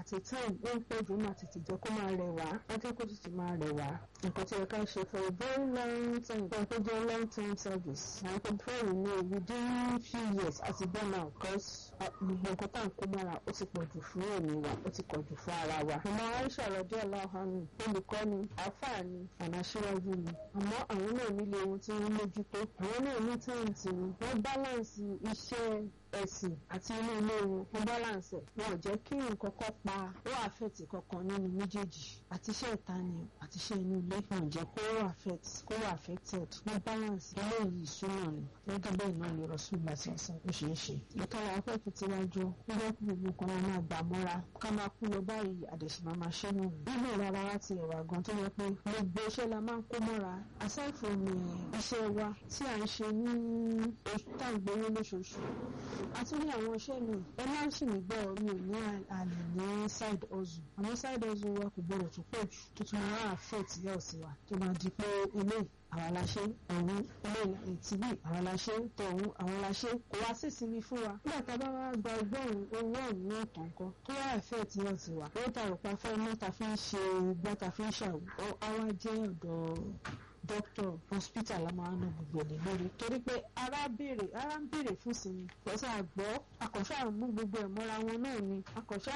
àti time ó ń pẹ́ jù máa tètè jẹ́ kó máa rẹ̀ wá wọ́n jẹ́ kó tètè máa rẹ̀ wá nǹkan tí ẹ ká ṣe for a very long time fún ẹgbẹ́ jẹ́ long term service àwọn tó fẹ́ rìn ní within few years àti burn out because gbogbo nǹkan tá à ń kó mọ́ra ó ti pọ̀ jù fún èmi wa ó ti pọ̀ jù fún ara wa. ọmọ aisha rọdí aláhánì olùkọ́ni àfààní ànáṣíwájú ni àmọ́ àwọn náà nílé ohun tí wọ́n mójútó àwọn náà ní táǹtì ni wọ́n báláǹsì iṣẹ́ ẹ̀sìn àti inú ilé wọn wọ́n báláǹsì ẹ̀ wọn ò jẹ́ kí nǹkan kan pa ó àfẹ́tì kankan nínú méjèèjì àti iṣẹ́ ìta ni àti iṣẹ́ inú ilé wọn ò jẹ́ kó affect kó wà affected wọ́n balance ilé yìí súnmọ́ ni gẹ́gẹ́ bẹ́ẹ̀ náà lè rọ̀ṣùn láti ọ̀sán ó ṣeé ṣe. ìka wa fẹ́ fi tiwájú nígbà tí gbogbo nǹkan wọn máa gbà mọ́ra ká máa kú lọ báyìí àdẹ̀sìmá máa ṣẹ́ nù. nínú ìrara wa ti ẹ̀wà gan tó yẹ pé gbogbo iṣẹ́ la máa ń kó mọ́ra aside from iṣẹ́ wa tí à ń ṣe ní tá à ń gbowó lóṣooṣù àti ní àwọn iṣẹ́ mi ẹ máa ń sì mí gbọ́ mi ò ní àlè ní side hustle àwọn side hustle wa kò gbọdọ̀ tó pọ̀ jù tó tún máa affect health wa tó máa di pé eléyìí àwọn aláṣẹ ọ̀hún eléyìí tìbí àwọn aláṣẹ tọ̀hún àwọn aláṣẹ kò wá sí ìsinmi fún wa nígbà tá a bá wá gba ọgbọ́n owó ọ̀hún náà tàn kan tó wá affect health wa ó tààrọ̀ pa fẹ́ mọ́ta fi ń ṣe igbá ta fi ń ṣàwọ̀ àwa jẹ́ ọ̀dọ̀ doctor hospital la máa ń ná gbogbo ẹ̀ lórí torí pé ara béèrè ara ń béèrè fún sinmi pẹ̀sẹ̀ àgbọ̀ akọ̀ṣà mú gbogbo ẹ̀ mọ́ra wọn náà ni akọ̀ṣà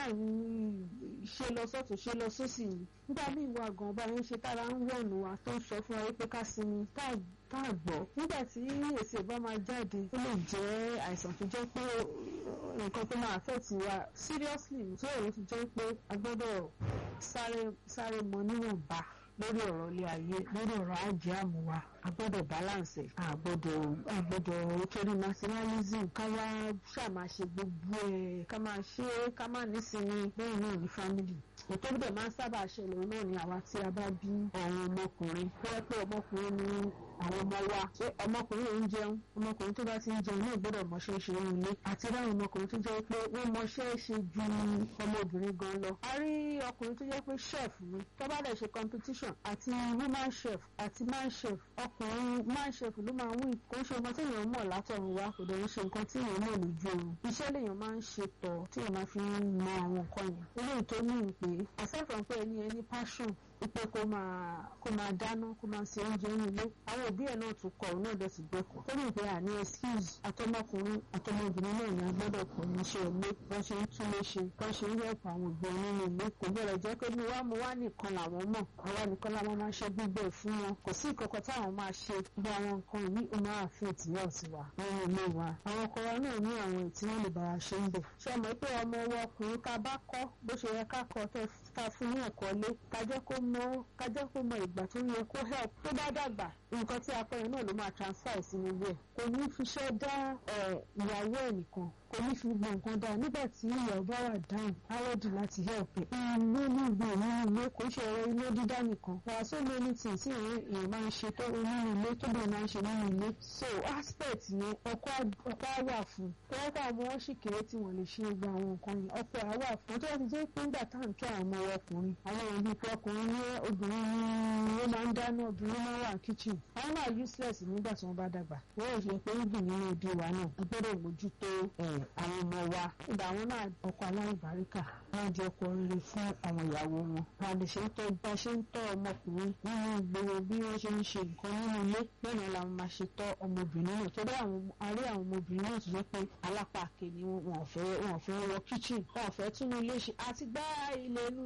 ṣe lọ sọ́tún ṣe lọ sósì ni nígbà míì wà gan ọba yẹn ṣe tára ń wọ̀nù wa tó ń sọ fún wa pé ká sinmi tá a gbọ́ nígbà tí èsì ìbá máa jáde ó lè jẹ́ àìsàn tó jẹ́ pé nǹkan tó máa affect wa seriously tó èrò tó jẹ́ pé a gbọ́dọ̀ sáré mọ níwọ̀nba lórí ọ̀rọ̀ ilé ayé lórí ọ̀rọ̀ ajé àmúwa a gbọ́dọ̀ balance ẹ̀ a gbọ́dọ̀ a gbọ́dọ̀ torí nationalism ká wá ṣàmà ṣe gbogbo ẹ̀ ká máa ṣe é ká má nísinmi bẹ́ẹ̀ náà ní family ètò ìbẹ̀ máa ń sábà ṣẹlẹ̀ náà ni àwa tí a bá bí ọ̀run ọmọkùnrin tó yẹ pé ọmọkùnrin ni àwọn ọmọ wa ṣé ọmọkùnrin ò ń jẹun ọmọkùnrin tó bá ti ń jẹun náà gbọ́dọ̀ mọṣẹ́ ṣe ń ilé àti ráwọn ọmọkùnrin tó jẹ́ pé wọ́n mọṣẹ́ ṣe ju ọmọbìnrin gan lọ. a rí ọkùnrin tó jẹ́ pé chef ni tó bá dẹ̀ ṣe competition àti woman chef àti man chef ọkùnrin man chef ló máa wí kò ń ṣe nǹkan tí èèyàn mọ̀ látọ̀run wá kò dẹ̀ ń ṣe nǹkan tí èèyàn mọ̀ lójú oorun iṣẹ́ lèèyàn máa ń ṣe tọ̀ tí èèyàn máa fi ń mọ àwọn nǹkan yẹn eléyìí tó ní ìpè aside from pé ẹni ẹni passion wípé kó máa kó máa dáná kó máa ṣe oúnjẹ ní ilé àwọn òbí ẹ̀ náà tún kọ̀ náà dẹ̀ sì gbẹ́kọ̀ tó ní ìpè àní excuse àtọmọkùnrin àtọmọbìnrin náà ní agbọ́dọ̀ kọ̀ ní iṣẹ́ ilé wọ́n ṣe ń tún lé ṣe wọ́n ṣe ń yẹ̀pọ̀ àwọn òbí nínú ilé kò gbọ́dọ̀ jẹ́ pé mi wá mo wá nìkan làwọn mọ̀ àwa nìkan làwọn máa ṣe gbígbẹ́ fún wọn kò sí ìkọ̀kọ̀ táwọn máa ṣe bí àwọn nǹkan yìí ó máa fi ìtìyà ọ̀sìn wa nínú ilé wa àwọn ọkọ wa náà ní àwọn ètí wọn lè bá wa ṣe ń bẹ̀ ṣé ọmọ pé ọmọ ọwọ́ ọkùnrin ká bá kọ́ bó ṣe yẹ ká kọ́ ká fún ní ẹ̀kọ́ lé ká jẹ́ kó mọ ká jẹ́ kó mọ ìgbà tó yẹ kó help tó bá dàgbà nǹkan tí akọrin náà ló máa transfer sínú ilé ẹ̀ kò ní fiṣẹ́ dá ìyàwó ẹ̀ nìkan kò ní fi gbọ̀n nǹkan dáa nígbà tí ìyàwó bá wà dáhùn áwọ́dì láti help ẹ̀. ilé nígbà nínú ilé kò ṣe ọ̀rọ̀ ilé dídá nìkan wà so many things tí èèyàn máa ń ṣe tó nínú ilé tó bẹ̀rẹ̀ máa ń ṣe nínú ilé. so aspect yẹn ọkọ á wà fún tọ́wọ́ pé àwọn wọn sì kéré tí wọ́n lè ṣe gba àwọn nǹkan yẹn ọkọ á wà fún tó ti jẹ́ pé nígbà tá à ń tọ́ àwọn ọmọ ọkùnrin àwọn òbí pé ọkùnrin ní obìnrin ní ó máa ń dáná obìnrin máa wà kitchen àwọn náà useless nígbà tí wọ́n bá dàgbà wọ́n ò ṣe pé ìgbìn nínú ibi wa náà a gbọ́dọ̀ mójútó àwọn ọmọ wa ìgbà àwọn náà ọkọ aláìbáríkà wọn di ọkọ rere fún àwọn ìyàwó wọn wọn lè ṣe ń tọ́ bá ṣe ń tọ́ ọmọkùnrin nínú ìgboro bí wọ́n ṣe ń ṣe nǹkan nínú ilé lọ́nà làwọn máa ṣe tọ́ ọmọbìnrin náà torí àwọn arí àwọn ọmọbìnrin náà tó jẹ́ pé alápàkè ni wọn ò fẹ́ wọn ò fẹ́ wọ kitchen wọn ò fẹ́ tún ilé ṣe àti gbá ilé inú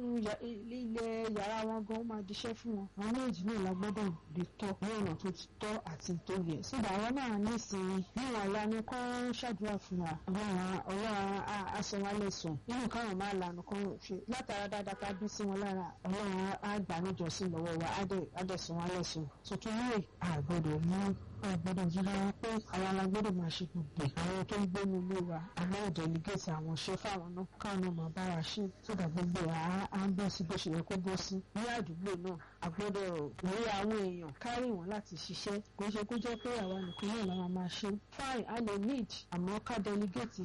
ilé yàrá wọn gan ó máa diṣẹ́ fún wọn àwọn méjì náà la gbọ́dọ̀ lè tọ́ ní ọ̀nà tó ti tọ́ àti tó yẹ síbi àwọn náà ní ìsinmi níwọ̀n ìlànà kan ṣàdúrà fún wa àwọn ọlọ́run aṣọwálẹ̀sùn nínú káwọn máa lànà kan ṣe látara dáadáa ká bí sí wọn lára ọlọ́run á gbà níjọsìn lọ́wọ́ wa á dẹ̀ sùn wálẹ̀sùn tuntun yìí àgbọ̀dọ̀ mú àgbọ̀dọ̀ yíra wọn pé àwọn alágbọ́dọ̀ máa ṣe gbogbo àwọn tó ń gbénu ilé wa àmọ́ ìdẹ̀lígẹ̀tì àwọn ṣe fáwọn náà káwọn náà máa bá wa ṣe sódà gbogbo à á ń bọ̀ sí bó ṣe yẹ kó bọ́ sí ní àdúgbò náà àgbọ́dọ̀ rí àwọn èèyàn kárì wọn láti ṣiṣẹ́ kò ṣe kó jẹ́ pé àwa nìkan náà la máa ṣe fine a lè need àmọ́ ká delegate iṣẹ́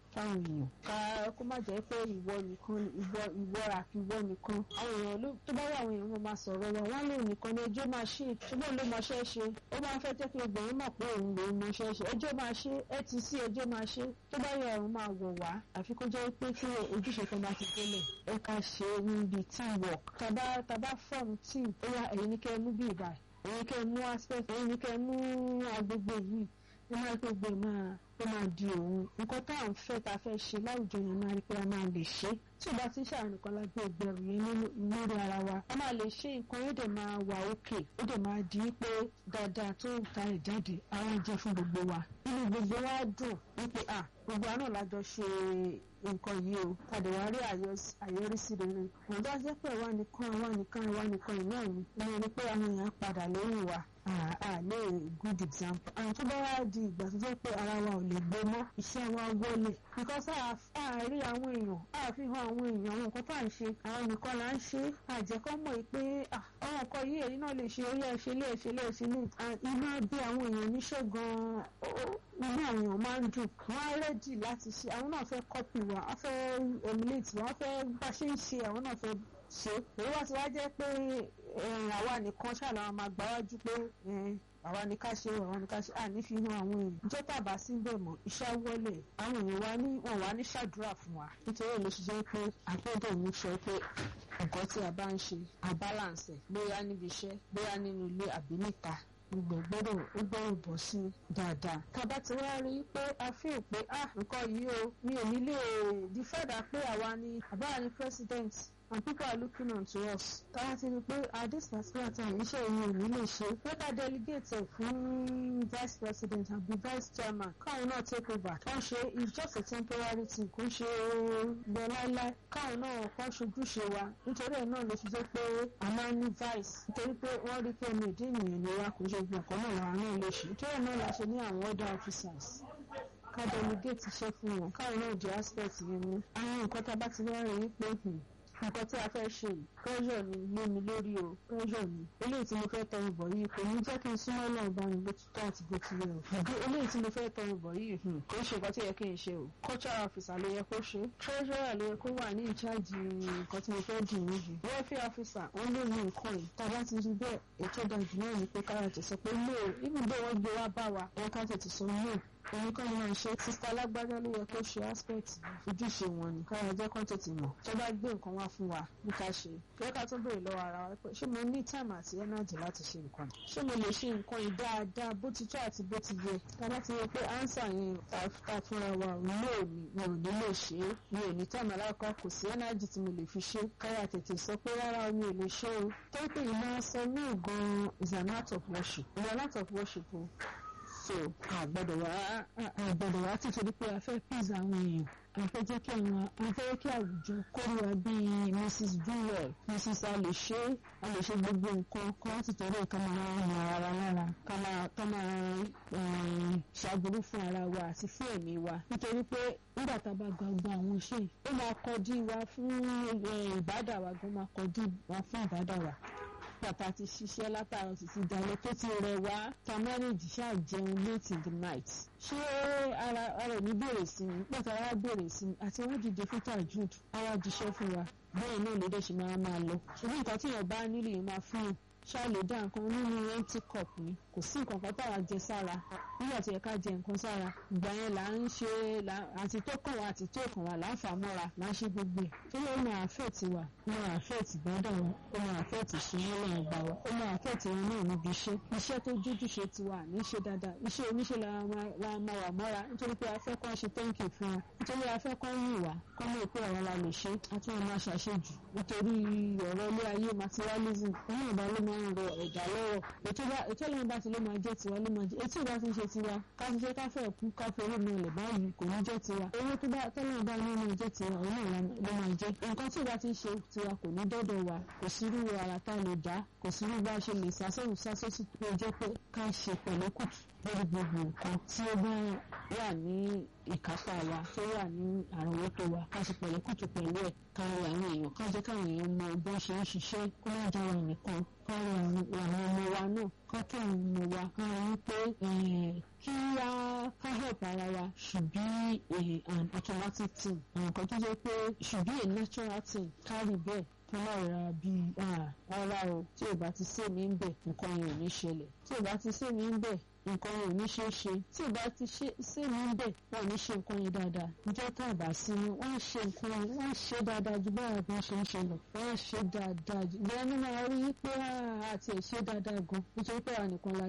fáwọn èèyàn ká kó má jẹ́ pé ìwọ nìkan ìwọ ìwọ àfi ìwọ nìkan àwọn èèyàn ló tó bá wà àwọn èèyàn wọn máa sọ̀rọ̀ wọn wọn lè nìkan ní ẹjọ́ máa ṣe ṣùgbọ́n ló mọṣẹ́ ṣe ó máa ń fẹ́ jẹ́ kí obìnrin mọ̀ pé òun lòún mọṣẹ́ ṣe ẹjọ́ máa ṣe ẹ ti sí ẹjọ́ máa ṣe tó bá yẹ ọ̀run máa wọ̀ wá àfi kó jẹ́ pé kí ojúṣe kan bá ti délẹ̀ ẹ ká ṣe níbi team work tàbá tàbá form team ó yá ẹ̀yin ní kẹ́ ẹ mú bí ìbà ẹ̀yin kẹ́ ẹ mú aspect ẹ̀yin ní kẹ́ ẹ mú agbègbè yìí ẹ máa gbogbo ẹ máa ó máa di òun nǹkan tá à ń fẹ́ tá a fẹ́ ṣe láwùjọ yẹn máa rí pé a máa lè ṣe tí ò bá ti ṣàrùn nìkan la gbé ìgbẹ̀rù yẹn lórí ara wa a máa lè ṣe nǹkan yóò dẹ̀ máa wà òkè ó dẹ̀ máa di pé dáadáa tó ń ta ẹ̀ jáde ara jẹ́ fún gbogbo wa inú gbogbo wa dùn wípé à gbogbo àná lájọ ṣe nǹkan yìí o tàbí wàá rí àyọrísí rere wọ́n bá jẹ́ pé àwa nìkan àwa nìkan àwa nìkan ìná mi ìyẹn ni pé àwọn èèyàn padà lẹ́yìn wa àlè good example àwọn tó bá wá di ìgbà tó jẹ́ pé ara wa ò lè gbé mọ́ iṣẹ́ wa wọlé because àárí àwọn èèyàn àfihàn àwọn èèyàn àwọn nǹkan tó à ń ṣe àwọn nìkan là ń ṣe àjẹkọ́ mọ̀ pé àwọn nǹkan yìí èyí náà lè ṣe orí ẹ̀ṣẹ̀ lé ẹ̀ṣẹ̀ lé ẹ̀ṣẹ̀ lé iná bí àwọn èèyàn níṣẹ́ gan-an inú àwọn èèyàn máa ń dùn wọ́n á rẹ́dì láti ṣe àwọn náà fẹ́ kọ́pì wa wọ́n fẹ́ emulate wọ́n fẹ́ bá ṣe ń ṣe àwọn náà fẹ́ ṣe èyí wá ti wá jẹ́ pé àwa nìkan ṣàlàyé máa gbáwájú pé àwa ni ká ṣe àwa ni ká ṣe àní fi hàn àwọn èèyàn ìjọ tàbá sí bẹ̀ mọ́ iṣẹ́ wọlé àwọn èèyàn wa ní wọn wá ní ṣàdúrà fún wa nítorí èlò ṣe jẹ́ pé àgbẹ̀dẹ̀ mi sọ pé nǹkan tí a bá ń ṣe a balance bóyá níbi iṣẹ́ bóyá nínú ilé àbí níta gbogbo gbọ́dọ̀ ó gbọ́dọ̀ bọ̀ sí dáadáa. tàbá ti wá rí i pé a fi hàn pé ah nǹkan yìí o mi ò ní lè dífẹ́dà pé àwa ni àbára ni president and people are looking on to us. táwa ti rí i pé at this particular time iṣẹ́ yìí ò ní lè ṣe wọ́n ká delegate ẹ̀ fún vice president àbí vice chairman káwọn náà take over. wọ́n ṣe it's just a temporary thing kò ń ṣe lọ láíláí káwọn náà kọ́ ṣojúṣe wa nítorí ẹ̀ náà ló fi jẹ́ pé a máa ń ní vice nítorí pé wọ́n rí pé ọmọ ìdí ènìyàn ni wa kò ṣe gbọ̀ngàn náà làwọn náà lè ṣe nítorí ẹ̀ náà la ṣe ní àwọn other officers ká delegate iṣẹ́ fún wọn káwọn náà di aspect yẹn mú àwọn nǹkan tá a bá ti wá rí i pé nǹkan tí a fẹ́ ṣe yìí pressure ni lé mi lórí o pressure ni eléyìí tí mo fẹ́ tọrọ bọ̀ yìí kò ní jẹ́ kí n súnmọ́ náà bá mi bó ti tọ́ àti bó ti yẹ o àbí eléyìí tí mo fẹ́ tọrọ bọ̀ yìí kò ń ṣe nǹkan tí yẹ kí n ṣe o cultural officer ló yẹ kó ṣe treasurer ló yẹ kó wà ní ìcháàjì nǹkan tí mo fẹ́ dì níbi welfare officer wọ́n lè ní nǹkan yìí tá a bá ti rí bẹ́ẹ̀ ètò ìdájú náà ni pé kára tẹ̀ sọ pé no ibùdó wọn gbé wá bá wa wọn ká tètè sọ no òun kọ́ ni wọ́n ṣe sista alágbádá ló yẹ kó ṣe aspect ojúṣe wọn ni kára jẹ́ kán tètè mọ̀ tó bá gbé nǹkan wá fún wa ní ká ṣe kí ká tó béèrè lọ́wọ́ ara wa pé ṣé mo ní time àti energy láti ṣe nǹkan ṣé mo lè ṣe nǹkan yìí dáadáa bó ti tó àti bó ti yẹ ká bá ti yẹ pé ánsà yẹn ta fúnra wa ò ní òní mi ò ní lè ṣe é mi ò ní time alákọ̀ kò sí energy tí mo lè fi ṣe kára tètè sọ pé rárá mi ò lè ṣe o tó pé ìmọ̀ sọ ní ìgan is an act of worship is an act of worship o so àgbọ́dọ̀ wá àgbọ́dọ̀ wá tìtorí pé a fẹ́ pèsè àwọn èèyàn a fẹ́ jẹ́ kí àwọn a fẹ́ kí àwùjọ kórìíra bíi mrs jewel mrs a lè ṣe a lè ṣe gbogbo nǹkan kan láti torí ẹ̀ ká máa ràn ara lára ká máa ká máa ṣàgbọ́rú fún ara wa àti fún ẹ̀mí wa nítorí pé nígbà tá a bá gba gba àwọn iṣẹ́ yìí ó máa kọjú wa fún ìbádà wa gan máa kọjú wa fún ìbádà wa bàtà ti ṣiṣẹ́ látàrọ títí dalẹ̀ tó ti rẹ̀ wá ta mẹ́rìndì ṣáà jẹun late in the night. ṣé ara ara ò ní bèrè sí mi pàtó ara bèrè sí mi àti owó dìde fún tajud ara jíṣẹ́ fún wa bẹ́ẹ̀ náà ló dẹ̀ ṣe máa máa lọ. ṣùgbọ́n nǹkan tí èèyàn bá nílò yìí máa fún un ṣáà lè dá nǹkan nínú empty cup ni kò sí nǹkan kan táwa jẹ sára nígbà tí ẹ ká jẹ nǹkan sára ìgbà yẹn là ń ṣe àti tó kàn wá àti tó kàn wá là ń fà mọ́ra là ń ṣe gbogbo ẹ̀ tó ló máa affect wa ó máa affect gbọ́dọ̀ wọn ó máa affect ìṣúná náà gbà wá ó máa affect wọn náà níbi iṣẹ́ iṣẹ́ tó jójúṣe ti wà ní ṣe dáadáa iṣẹ́ oníṣẹ́ la máa wà mọ́ra nítorí pé a fẹ́ kọ́ ṣe thank you fún wa nítorí a fẹ́ kọ́ yìn wá kọ́ mọ̀ pé àwọn la lè ṣe a tún máa ṣàṣejù nítorí ọ̀rọ̀ ilé ayé materialism òun ìbá ló máa ń rọ ẹ̀dá lọ́wọ́ ètò ìlànà bá ti ló máa jẹ́ tiwa ló máa jẹ́ etí ìbá ti ń ṣe tiwa ká ti ṣe káfẹ́ kú káfẹ́ orí mi ọ̀lẹ̀ báyìí kò ní jẹ́ tiwa owó tó bá tẹ́lẹ̀ bá ní máa jẹ́ tiwa òun náà ló máa jẹ́ nǹkan tí ìbá ti ń ṣe tiwa kò ní dọ́dọ̀ wa kò sí irú ara tá a lè dá kò sí irú bá a ṣe lè sásẹ́wù sásẹ́sì tó jẹ́ pé ká ṣe pẹ̀lẹ́kùtù lórí gbogbo nǹkan tí ó bá wà ní ìkápá wa tó wà ní àrùnwọ́tò wa ká sì pẹ̀lú kùtù pẹ̀lú ẹ̀ kárí àwọn èèyàn ká jẹ́ káwọn èèyàn mọ bó ṣe ń ṣiṣẹ́ kó má jẹ́ wọn nìkan kárí àwọn ọmọ wa náà ká kí àwọn ọmọ wa ká rí pé kí á ká help ara wa should be a an automatic thing àwọn kan tó jẹ́ pé should be a natural thing kárí bẹ́ẹ̀ kó má ra bíi ara o tí ò bá ti sèmi ń bẹ̀ nǹkan yẹn ò ní ṣẹlẹ̀ tí ò bá ti sèmi ń bẹ̀ nǹkan yẹn ò ní ṣe é ṣe tí ò bá ti sèmi ń bẹ̀ wọn ò ní ṣe nǹkan yẹn dáadáa ìjọ tá a bá sí ni wọ́n á ṣe nǹkan yẹn wọ́n á ṣe dáadáa ju báwa bí wọ́n ṣe ń ṣe lọ wọ́n á ṣe dáadáa jù ìyá ni máa rí pé àti ẹ̀ ṣe dáadáa gan nítorí pé àwọn nìkan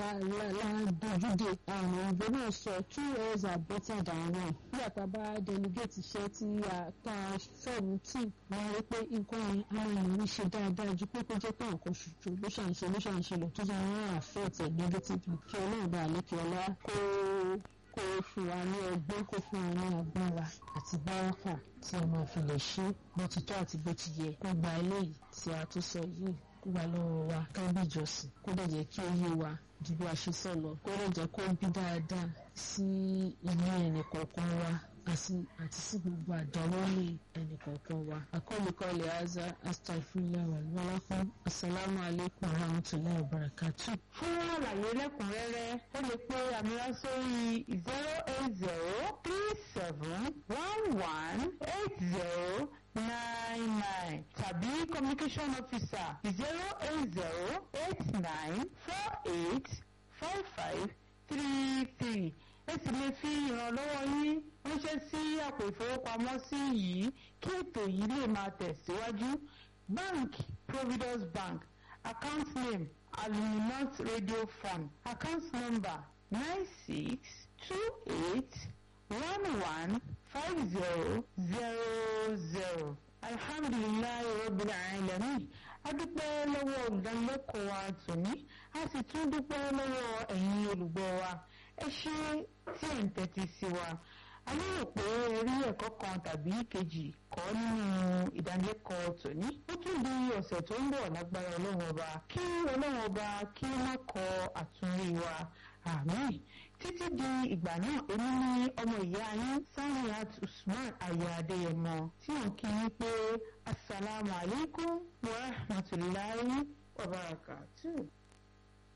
la dojú de àwọn òyìnbó náà sọ two years are better than one nígbà tá a bá delegate iṣẹ́ tí a tá a fẹ́ẹ̀mù tí wọ́n rí pé nǹkan yẹn àwọn èèyàn ní ṣe dáadáa ju pé kó jẹ́ pé nǹkan ṣoṣo ló ṣàǹṣe ló ṣàǹṣe lọ tó jẹ́ wọ́n affect ẹ̀ negatively kí ọlọ́run bá àlékè ọlá kó kó fún wa ní ọgbọ́n kó fún wa ní agbára àti báràkà tí a máa fi lè ṣe bó ti tọ́ àti bó ti yẹ kó gba eléyìí tí a tún sọ yìí kó gba lọ́wọ́ wa ká bí ìjọsìn kó dẹ̀ jẹ́ kí ó yé wa ju bí a ṣe sọ lọ kó dẹ̀ jẹ́ kó bí dáadáa sí ilé ẹnì kọ̀ọ̀kan wa àti àti sí gbogbo àdáwọ́lé ẹnì kọ̀ọ̀kan wa. akọ́lùkọ́lù aza astagfirullah wàlúwàlá fún asalaamu aleykum warahmatulahi wabarakatuh. fún àlàyé lẹ́kùnrẹ́rẹ́ ó lè pe àmìlá sórí zero eight zero three seven one one eight zero nine nine tàbí communication officer zero eight zero eight nine four eight five five three three ẹ sì lè fi ìrànlọ́wọ́ yín ránṣẹ́ sí àpò ìfowópamọ́sí yìí kí ètò yìí lè máa tẹ̀síwájú bank providence bank account name aluminant radio fund account number nine six two eight one one five zero zero zero alhamdulilayi rabbil alamin a dúpẹ́ lọ́wọ́ olùdánilẹ́kọ̀ọ́ wa tòní a sì tún dúpẹ́ lọ́wọ́ ẹ̀yin olùgbọ́ wa ẹ ṣe tí ẹ̀ ń tẹ́tí sí wa a lérò pé ẹ rí ẹ̀kọ́ kan tàbí kejì kọ́ nínú ìdánilẹ́kọ̀ọ́ tòní ó tún di ọ̀sẹ̀ tó ń bọ̀ lágbára ọlọ́run ọba kí ọlọ́run ọba kí ó má kọ àtúnrí wa àmín títí di ìgbà náà èmi ní ọmọ ìyá yín Saniat Usman aya Adéyẹmọ tí wọn kí yín pé asalaamualeykum wa rahmatulahi wa barakatuh.